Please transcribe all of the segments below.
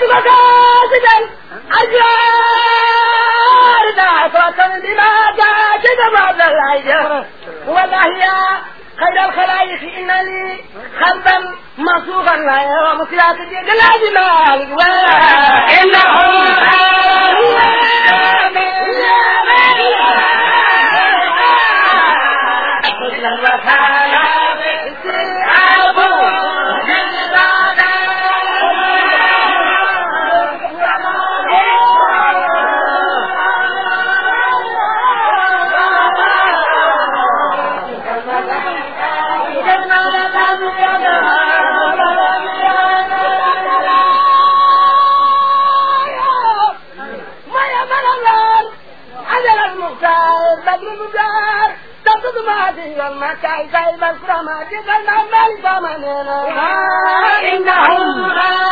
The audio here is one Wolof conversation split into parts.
مقاصد الأجيال دعوة بما جاءت بعد الأجيال والله يا خير الخلائق إنني خلبا مصوغا لا يرى مسيرات لا جمال إنهم إنهم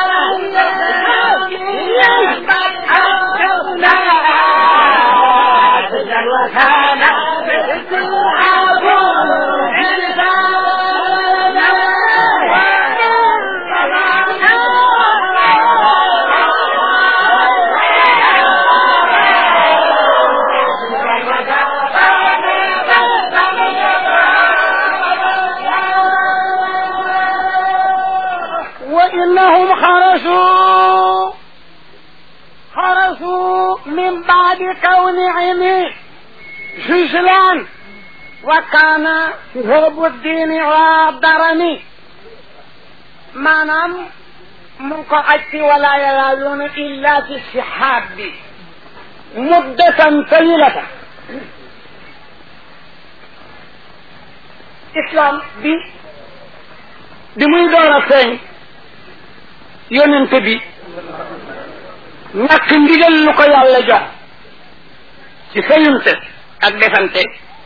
وإنهم خرجوا خرجوا من بعد كونهم جزلا وكان شهاب الدين والدرني maanaam mu ngi ko aj ci wala yalaaluuna illa fi sihaab bi muddatan tawilata islam bi bi muy door a feeñ yonente bi ñàkk ndigal lu ko yàlla jox ci feyunte ak defante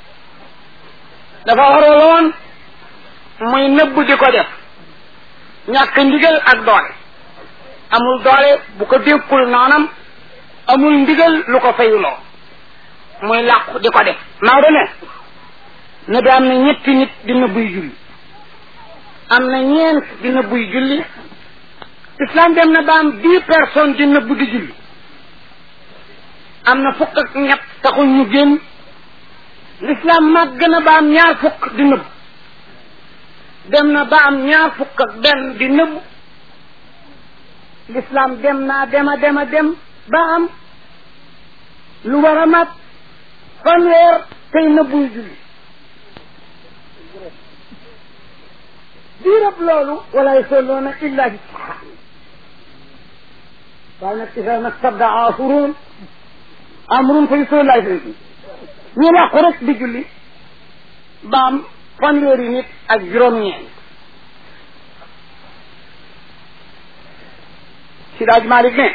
dafa waraloon muy nëbb di ko def ñàkk ndigal ak doole amul doole bu ko dékkul noonam amul ndigal lu ko fayuloo muy làqu di ko def Maodo ne ne bi am na ñetti nit di nëbbuy julli am na ñeent di nëbbuy julli islam dem na ba am dix personnes di nëbb di julli am na fukk ak ñett taxul ñu génn l'islam màgg na ba am ñaar fukk di nëbb dem na ba am ñaar fukk ak benn di nëbb l'islam dem naa dema dema dem ba am lu war a mat fanweer tey nëbbuy julli diirab loolu wala yusalluuna illa bi saxaa waaye nag isa nag sabda asurun amrun fa yusallu lay fi ñu làqu rek di julli ba am fanweeri nit ak juróom-ñeent si daaj Malick ne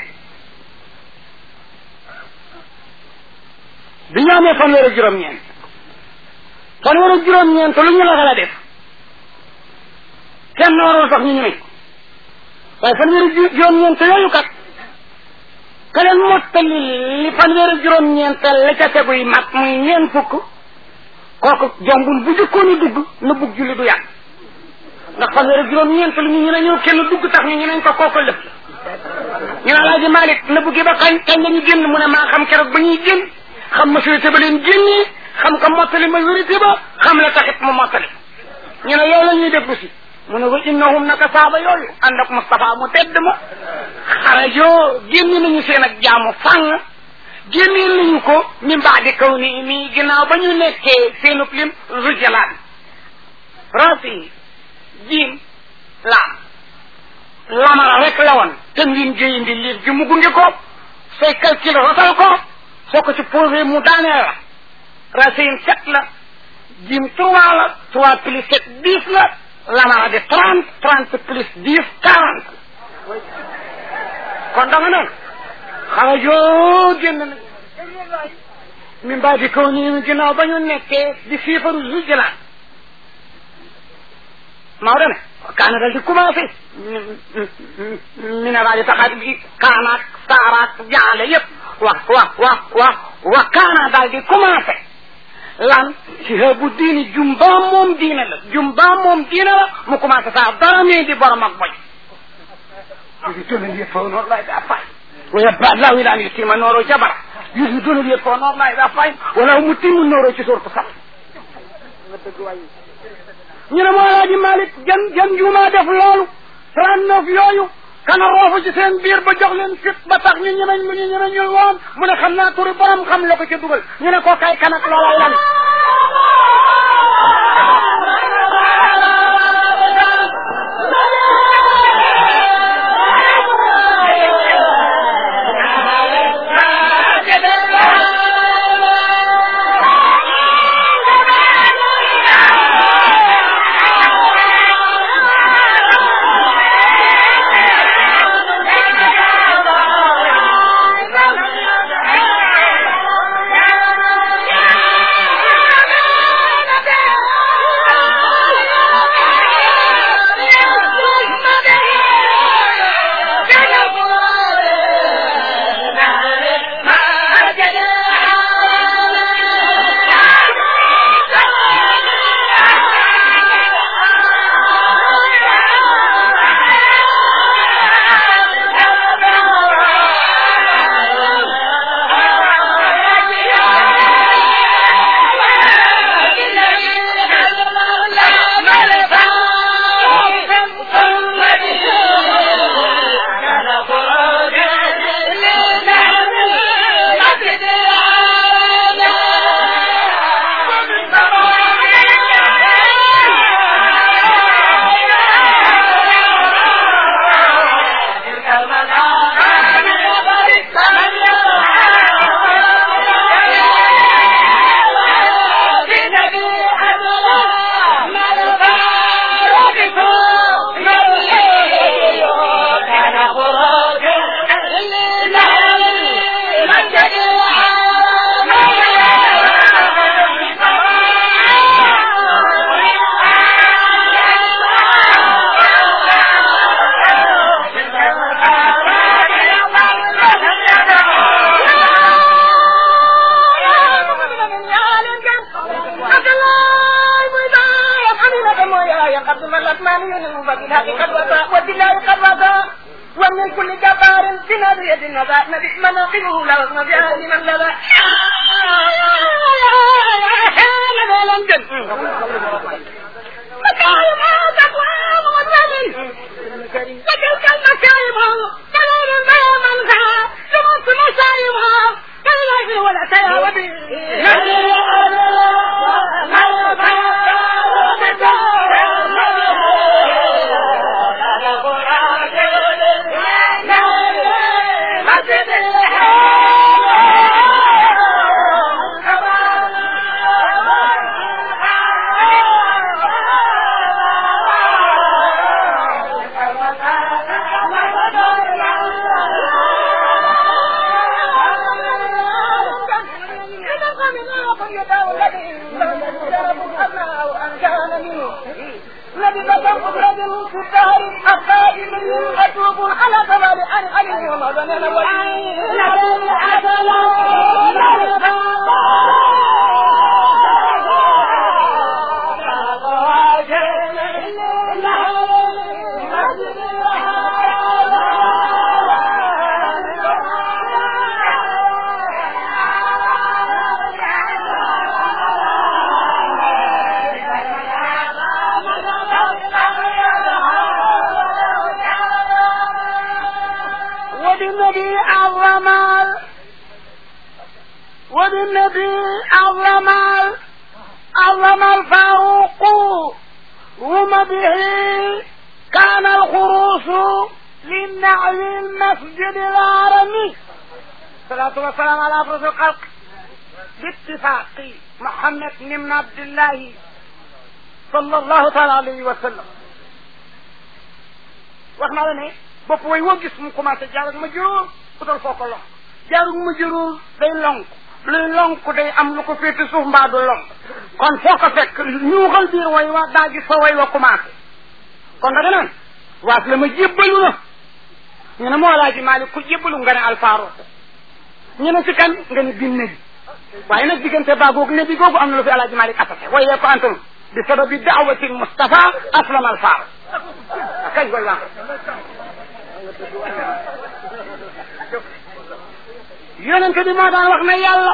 bi ñu amee fanweer ak juróom-ñeent fanweer ak juróom-ñeent lu ñu la xala def kenn warul sax ñu ñu ne waaye fanweer ak juróom-ñeent yooyu kat ka leen mottali li fanweer ak juróom-ñeent la ca teguy mat muy ñeent fukk kooku jombul bu jëkkoon a dugg na bugg julli du yàgg ndax fanweer ak juróom-ñeent lu ñu ñu ne ñëw kenn dugg tax ñu ñu neñ ko kooku lëf ñu ne Alaaji Malick na buggi ba kañ kañ la ñu génn mu ne maa xam keroog ba ñuy génn xam majorité ba leen génnee xam ko mottali majorité ba xam la taxit mu mottali ñu ne loolu la ñuy déglu si mu ne wa innahum naka saaba yooyu ànd ak Moustapha mu tedd ma xarajoo génn nañu seen ak jaamu fàng génneel nañu ko min baadi kaw ni mi ginnaaw ba ñu nekkee seenub lim rujalaat rasi jiim laam lamara rek la woon ten win géyindi liir gi mu gunge ko say calcul rotal ko soo ko ci posé mu daanee la racine sept la jiim trois la trois plus sept dix la lamara de trente trente plus dix quarante kon dama noonu xarajoo génn na min baa di kaw nii ginnaaw ba ñu nekkee di siifaru zujjalaan Maodo ne kaana dal di commencé mi ne daa di taxaat bi kaanaak saaraak jaale yëpp wax wax wax wax wa kaana daal di commencé lan sihabu diini jumbaam moom diine la jumbaam moom diine la mu commencé saa dara mee di borom ak boy يثبتون اليفون والله إذا فاهم ويبقى الله إلى أن يتم نوره جبرا يثبتون اليفون والله إذا فاهم وله متم النور في سورة الصف ñu ne moo laaji Malick jan jan jumaa def loolu trente neuf yooyu kana roofu ci seen biir ba jox leen fit ba tax ñu ñemeñ lu ñu ñemeñul woon mu ne xam naa turi borom xam la ko ca dugal ñu ne koo kay kanak loola lan ومن كل جبار في نادية النبات نبي مناقبه لا وزن بها لمن لبا مكارم تقوام وزن وتلك المكارم كلام ما منها لمس مشايمها كالله ولا تياوبي أتوب على زمان أن علي ومدن وبالنبي عظم وبالنبي عظم عظم الفاروق رم به كان الخروس للنعل المسجد الهرمي الصلاة والسلام على أفرس الخلق باتفاق محمد بن عبد الله صلى الله تعالى عليه وسلم واحنا على bopp way woo gis mu commencé jaar ak ma juróom utal foo ko lonk jaar ak ma juróom day lonk luy lonk day am lu ko féete suuf mbaa du lonk kon foo ko fekk ñuuxal biir way wa daa gis fa way wa commencé kon da nga naan waas la ma jébbalu na ñu ne moo laaji Maalik ku jébbalu nga ne alfaaro ñu ne si kan nga ne bin nabi waaye nag diggante baa googu nabi googu am na lu fi alaaji Maalik attaqué wayee ko antum bi sababi daawati Mustafa aslama alfaaro kañ koy wax yonente bi moo daan wax ne yàlla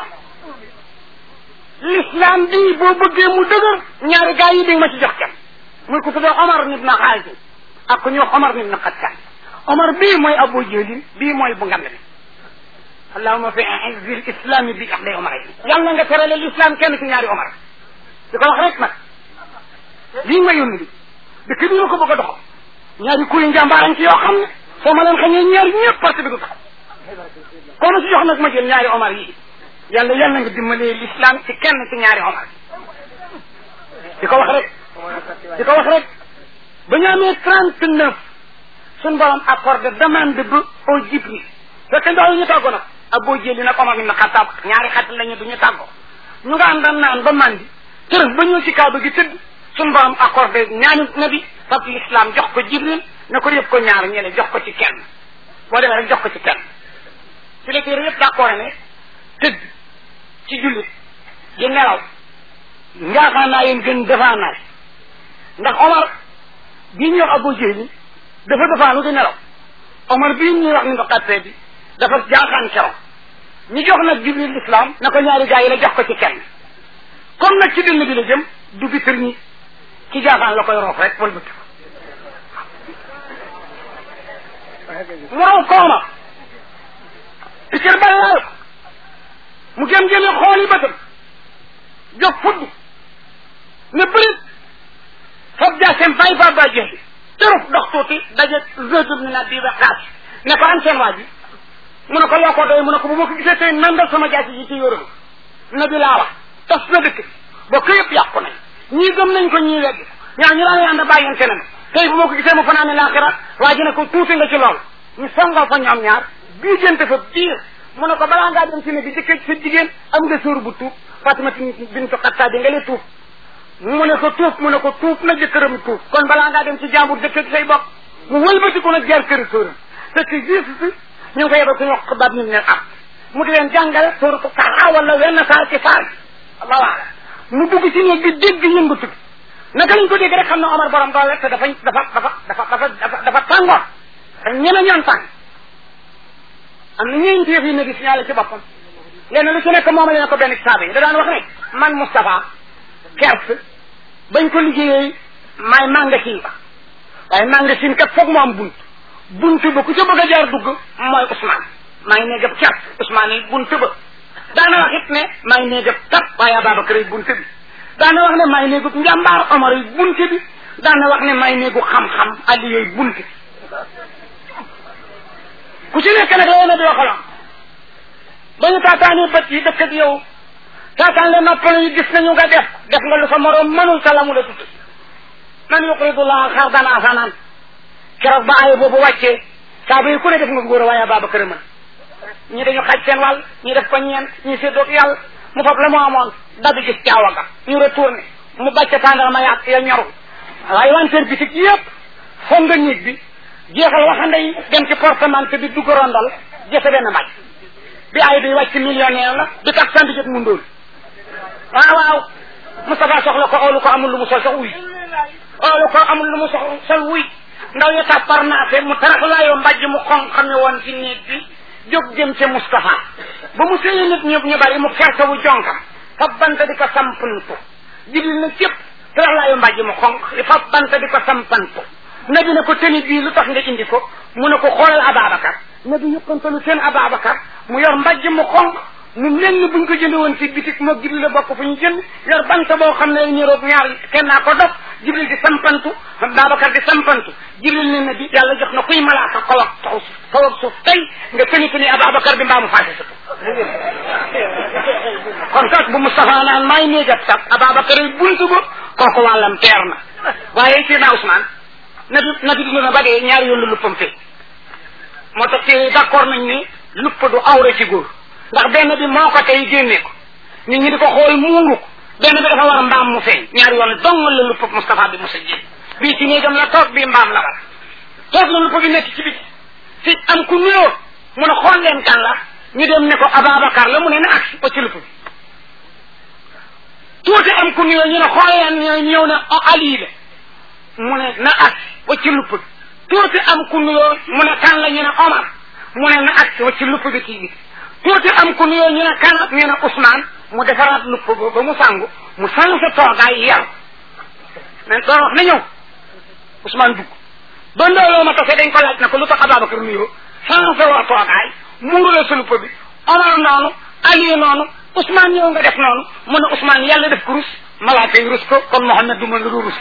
l'islam bii boo bëggee mu dëgër ñaari gaa yi di ma ci jox kenn muy ko tuddee Omar nit na xaalis ak ku ñuy wax Omar nit na xattaan Omar bii mooy Abu Jahlin bii mooy bu ngand bi allahuma fi izzi l islami bi ahday Omar yi yàlla nga terale l'islam kenn ci ñaari Omar di ko wax rek nag lii nga yónni bi dëkk bi nga ko bëgg a doxal ñaari kuy njàmbaarañ ci yoo xam ne soo ma leen xañee ñaari ñëpp parti bi du taxaw kon si jox nag ma jël ñaari Omar yi yàlla yàlla nga dimbalee l'islam ci kenn ci ñaari Omar di ko wax rek di ko wax rek ba ñu amee trente neuf suñ borom accordé demande bi au Jibril fekk ndaw ñu tàggoo nag ak boo jëli nag Omar ibn Xattaab ñaari xat lañu du ñu tàggoo ñu nga am daan naan ba mandi tërëf ba ñëw ci kaaba gi tëdd suñ borom accordé ñaani nabi fab l'islam jox ko Jibril ne ko yëpp ko ñaar ñene jox ko ci kenn boo demee rek jox ko ci kenn ci la téere yëpp d'accord ne tëdd ci jullit di nelaw njaaxaan naa yéen gën defaa naay ndax Omar bii ñuy wax Abu Jahli dafa defaanu di nelaw Omar bii ñuy wax ni nga xattee bi dafa jaaxaan keroog ñu jox nag Jibril l'islam na ko ñaari gaa yi la jox ko ci kenn comme nag ci dënn bi la jëm du bitir ñi ci jaaxaan la koy roof rek wala bëtt ko mu raw ko Omar pikir ba laal ko mu gëm jëme xool yi bëtam jóg fudd ne bërit fab jaaseem bàyyi fa ba jeexi tëruf dox tuuti daje zëtub ni na bii ba xaat ne ko an seen waa ji mu ne ko loo ko doy mu ne ko bu ma ko gisee tey nandal sama jaasi ji ci yóoral na bi laa wax tas na dëkk bokk yëpp yàqu nañ ñii gëm nañ ko ñii weddi ñaa ñu daan ànd bàyyante na tey bu ma ko gisee mu fanaane laaxira waa ji ne ko tuuti nga ci lool ñu songoo fa ñoom ñaar bii jënte fa biir mu ne ko balaa ngaa dem si ne bi jëkkee sa jigéen am nga sóor bu tuub Fatima bintu Xattaab bi nga lee tuub mu ne ko tuub mu ne ko tuub na jëkkëram tuub kon balaa ngaa dem ci jàmbur dëkk say bopp mu wëlbati ko nag jaar këri sóoram fekk juste si ñu ngi ko yebal ku ñu wax xabaab ñu ne am mu di leen jàngal sóoratu Taha wala wenn saar ci saar allahu alam mu dugg ci néeg bi dégg yëngatu bi naka lañ ko dégg rek xam ne Omar borom doole te dafa dafa dafa dafa dafa dafa dafa tàngoor te ñeme ñoon tàng am na ñeenti yëf yi ne di signalé ci boppam lenn lu ci nekk moom la ko benn saaba yi da daan wax ne man Moustapha kers bañ ko liggéeyee maay magasin ba waaye magasin kat foog mu am bunt bunt ba ku ca bëgg a jaar dugg mooy Ousmane maa ngi nee gëb kers Ousmane yi bunt ba daana wax it ne maa ngi nee gëb tat waaye Ababacar yi bunt bi daana wax ne maa ngi nee gëb njàmbaar Omar yi bunt bi daana wax ne maa ngi nee gu xam-xam Ali yooyu bunt bi ku ci nekk nag la na di waxaloon ba ñu taataanee bët yi dëkk ak yow taataan le noppal yi gis nañu nga def def nga lu sa morom mënul sa la mu la tudd man yuqridullah xardan hasanan keroog ba aaya boobu wàccee saaba yi ku ne def nga góor a waaye Ababacar mën ñi dañu xaj seen wàll ñi def ko ñeent ñi séddoog yàlla mu fab la mu amoon dabi gis caawa ga ñu retourné mu bàcce tàndarma yaat ya ñoru waaye wanteer bitig yëpp foog nga néeg bi jeexal waxande yi dem ci portemante bi dugg rondal jëfe benn mbàcc bi ay bi wàcc millionnaire la bi tax sant jot mu ndóol waaw waaw Moustapha soxla ko oolu ko amul lu mu sol sax wuy oolu ko amul lu mu sox sol wuy ndaw ya tax parnaase mu tarax laayoo mbàjj mu xonq xam ne woon ci néeg bi jóg jëm ca Moustapha ba mu séyee nit ñëpp ñu bari mu kersa wu jonkam fab banta di ko sampantu jibil na cëpp tarax laayoo mbàjj mu xonq fab banta di ko sampantu nabi ne ko tëni bii lu tax nga indi ko mu ne ko xoolal Ababacar nabi yëppantalu seen Ababacar mu yor mbàjj mu xonq mu mel ni buñ ko jënd woon ci bitik moo Jibril la bokk fu ñu jënd yor bant boo xam ne ñëroog ñaar kenn naa ko dof Jibril di sampantu Babacar di sampantu Jibril ne na bi yàlla jox na kuy malaaka kaw ak taw kaw ak suuf tey nga tëni tëni Ababacar bi mbaa mu faase sa kon kat bu Moustapha naan maay néegat sax Ababacar yi buntu ba kooku wàllam teer na waaye ci naa Ousmane nabi nabi dund na ba dee ñaari yoon la luppam fee moo tax te d'accord nañ ni lupp du awra ci góor ndax benn bi moo ko tey génne ko nit ñi di ko xool muuru ko benn bi dafa war mbaam mu feeñ ñaari yoon dong la lupp Moustapha bi mos a jéem bii ci néegam la toog bii mbaam la war toog la lupp bi nekk ci biti fi am ku nuyoo mu ne xool leen kan la ñu dem ne ko Ababacar la mu ne na agsi ba ci lupp bi tuuti am ku nuyoo ñu ne xool leen ñëw ne Ali la mu ne na agsi ba ci lupp bi tuuti am ku nuyoo mu ne kan la ñu ne Omar mu ne na agsi wa ci lupp bi kii bi tuuti am ku nuyoo ñu ne kan ñu ne Ousmane mu defaraat lupp ba ba mu sangu mu sang sa toogaay yar mais doon wax na ñëw Ousmane dugg ba ndooloo ma tase dañ ko laaj na ko lu tax Ababacar nuyoo sang sa waa toogaay muuru la sa lupp bi Omar noonu Aliou noonu Ousmane ñëw nga def noonu mu ne Ousmane yàlla def ko rus malaaka yi rus ko kon Mouhamed du mën lu rus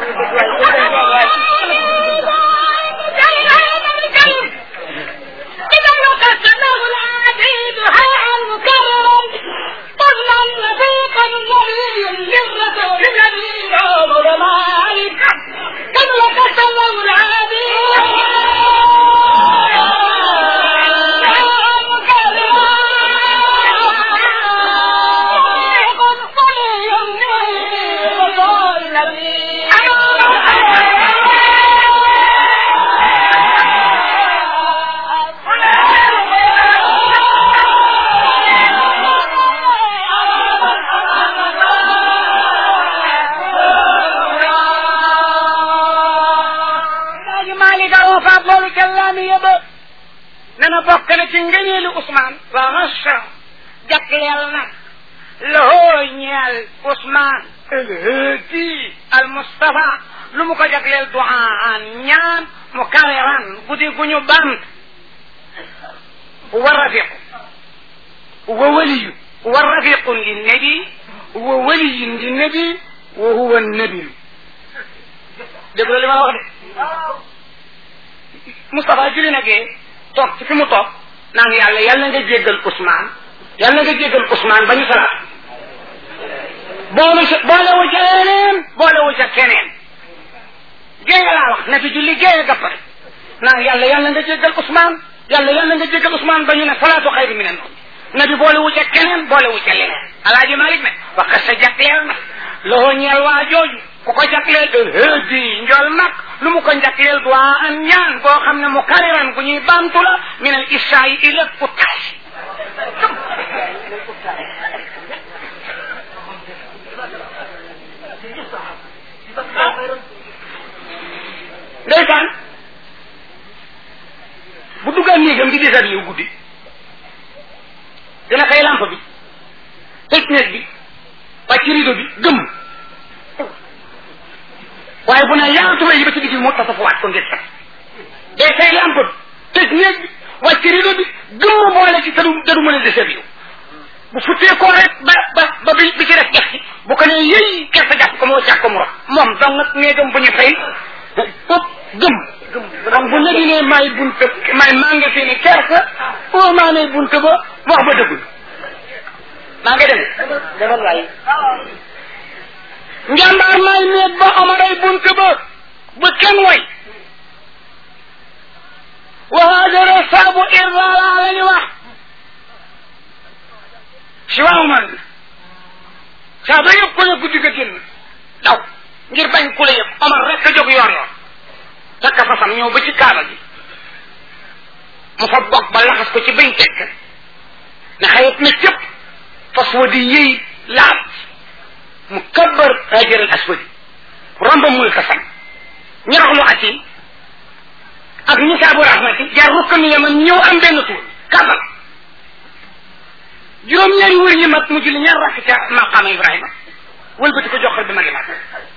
nana bokk na ci ngëneelu Ousmane wa masha jagleel nag lahoo ñeel Ousmane alhadi al Mustafa lu mu ko jagleel duaan ñaan mu kaweran guddi gu ñu bant wa rafiqu wa waliyu wa rafiqun li nabi wa waliyun li nabi wa huwa nabi dégg li ma wax de Moustapha julli na gee toog ci fi mu toog naan yàlla yàlla nga jéggal Ousmane yàlla nga jéggal Ousmane ba ñu salaat boolu ca boole wu ca leneen boole wu ca keneen géeye laa wax na fi julli géeye gappare naan yàlla yàlla nga jéggal Ousmane yàlla yàlla nga jéggal Ousmane ba ñu ne salaatu xayri mi ne noonu na bi boole wu ca keneen boole wu ca leneen alaaji Malik ne wax sa jagleel na loo ñeel waa jooju ku ko jagleel hëdi njool mag lu mu ko jagleel duwaa an ñaan boo xam ne mu kariran bu ñuy baamtu la min al isaayi ila utaasi ndeysaan bu duggaan néegam di desat yow guddi dina xëy lampe bi tëj néeg bi wàcc rido bi gëm waaye bu ne yaatuma yi ba ci digg moo tasafuwaat ko ngir sax day fay lampe bi tëj néeg bi wàcc rido bi gëm boole ci tadu dadu mën a deseb yow bu futtee koo rek ba ba ba bi bi ci def jax ci bu ko nee yëy kersa jàpp ko moo càg ko mu rax moom dong nag néegam bu ñu fay fop gëm xam bu ñegi ne may bunt may maa nga fi ne kersa oo maa ne bunt ba wax ba dëggul maa ngi dem demal waay njàmbaar may néeg ba amaray bunt ba bu kenn way wahaajara saabu irrala la ñu wax si waaw man saa ba yëpp ko ne guddi ga génn daw ngir bañ ku la yëpp Omar rek a jóg yoor yoor takka fasam ñëw ba ci kaala gi mu fa bokk ba laxas ko ci bañ tekk ne xayit na cëpp fas wa di yëy laab mu kabbar hajar al aswadi romba mul kasam ñaraxlu atim ak nisaabu rahmati jaar rukka mi yaman ñëw am benn tuur kabal juróom-ñaari wër yi mat mu julli ñaar rakk ca maqaama ibrahima wëlbati ko joxal bi ma ngi mat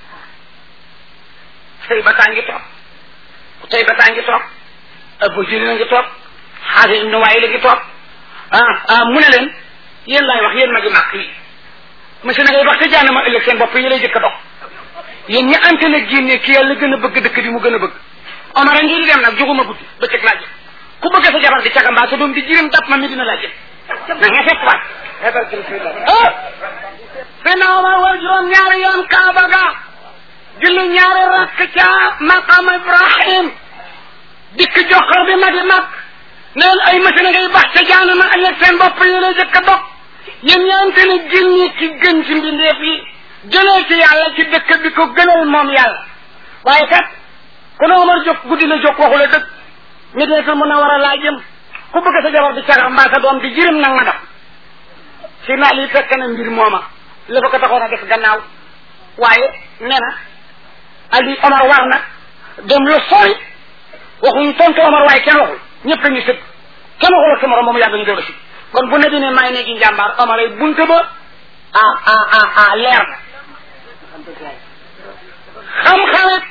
tey bataa ngi toog tey bataa ngi toog abu jëli na ngi toog xaasi ibnu waay la ngi toog ah ah mu ne leen yéen laay wax yéen ma gi màkk yi monsieur na ngay wax te jaana ma ëllëg seen bopp yi lay jëkk a dox yéen ñi ante na génne ki yàlla gën a bëgg dëkk bi mu gën a bëgg Omar a ngi di dem nag jóguma guddi bëccëg laa jëm ku bëgg sa jabar di caga mbaa sa doom di jirim dap ma mi dina laa jëm na nga fekk waat ah sena Omar war juróom ñaari yoon kaaba ga julli ñaari rakk ca maqam Ibrahim dikk joxor bi magi mag neen ay machine ngay bax ca jaana ma ëllëg seen bopp yi lay jëkk a dox yéen ñaante ne génni ci gën ci mbindeef yi jëlee ci yàlla ci dëkk bi ko gënal moom yàlla waaye kat ku ne Omar jóg guddi la jóg waxu la dëgg mi deetul mun a war a laa jëm ku bëgg sa jabar di cagar mbaa sa doom di jirim nag ma def si naa lii fekk na mbir mooma la fa ko taxoon a def gannaaw waaye nee na Ali Omar war na dem lu sori waxuñu tontu Omar waaye kenn waxul ñëpp a ngi sëg kenn waxul ak sa morom ba mu yàgg ñu doog a si kon bu ne bi ne may neegi njàmbaar Omar ay bunte ba ah ah ah ah leer na xam-xamet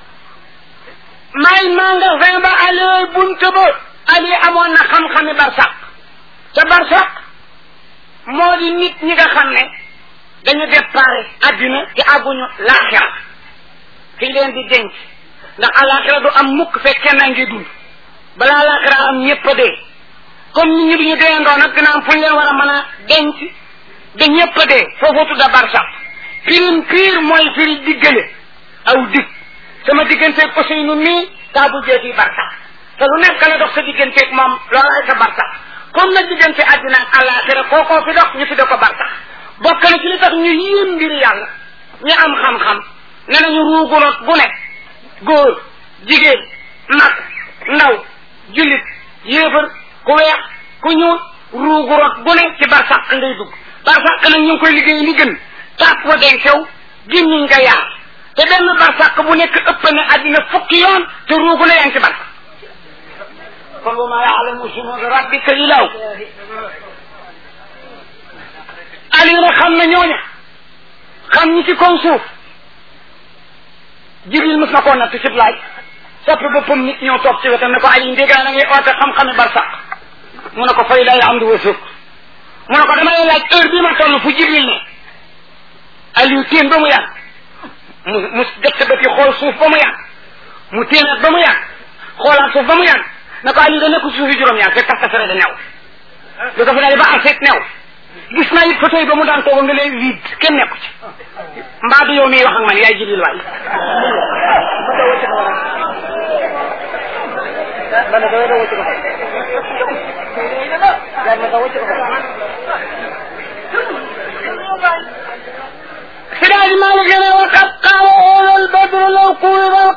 may magasin ba ali bunte ba ali amoon na xam-xami barsaq ca barsaq moo di nit ñi nga xam ne dañu déparé adduna te àgguñu laaxira fi leen di denc ndax alaxira du am mukk fekk kenn a ngi dund balaa alaxira am ñëpp a dee comme nit ñi duñu deendoo nag dina am fu ñu leen war a mën a denc da ñëpp a dee foofu tudda barsaq pirim piir mooy firi diggale aw dig sama digganteeg Ousseynou mii taa bu jee fii barsaq te lu nekk la dox sa digganteeg moom loolaay sa barsaq comme nag diggante àddina ak alaxira kookoo fi dox ñu fi da ko barsaq bokk na ci li tax ñu yéem mbiri yàlla ñu am xam-xam ne nañu ruuguloot bu nekk góor jigéen mag ndaw jullit yéefar ku weex ku ñuul ruuguroot bu ne ci barsàq ngay dugg barsàq nag ñu ngi koy liggéey li gën tàpp wa den sew gémmiñ nga yaar te benn barsàq bu nekk ëpp na àddina fukki yoon te ruugu na yaa ngi ci barsàq kon wa maa yaalamu junuuda rabbika illaa hu ali na xam na ñooña xam ñi ci kaw suuf jibril mos na koo natt cib laaj soppi boppam nit ñëw toog ci wetam ne ko ali ndégaa na ngay oote xam-xami barsaq mu ne ko fay lay am di wa sëkk mu ne ko dama lay laaj heure bii ma toll fu jibril ne aliou téen ba mu yàgg mu mu def sa bët yi xool suuf ba mu yàgg mu téenaat ba mu yàgg xoolaat suuf ba mu yàgg ne ko aliou da nekk suufi juróom-ñaar fekk tas tasare da new lu ko fi daal ba arseet new gis naa it photo yi ba mu daan toog nga lay vide kenn nekku ci mbaa du yow miy wax ak man yaay jibril waay سراج مالك لنا وقد قال أولو البدر لو قوض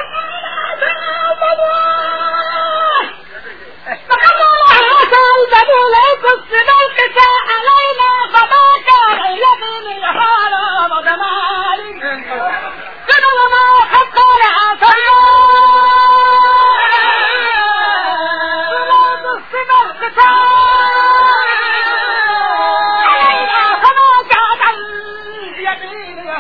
البدر لو قصد القساء علينا فما كان يبني الحرام ضمالك كما ما قد قال عسى لو قصد القساء علينا فما كان يبني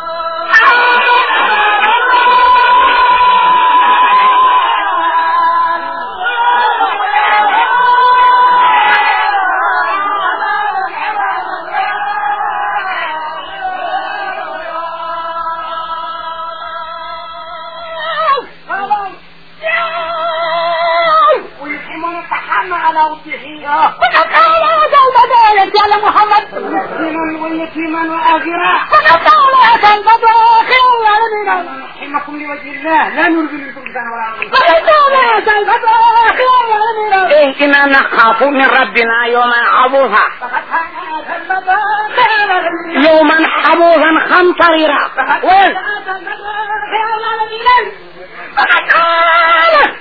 ويقيمون الطحام على وجهه وقال هذا البداية على محمد مسكينا ويتيما وآجرا وقال هذا البداية على نحمكم لوجه الله لا نريد منكم جزاء ولا وقال هذا البداية على إيه إنا نخاف من ربنا يوما عبوسا فقد كان هذا البداية يوما عبوسا خمطريرا وين هذا البداية على فقد قال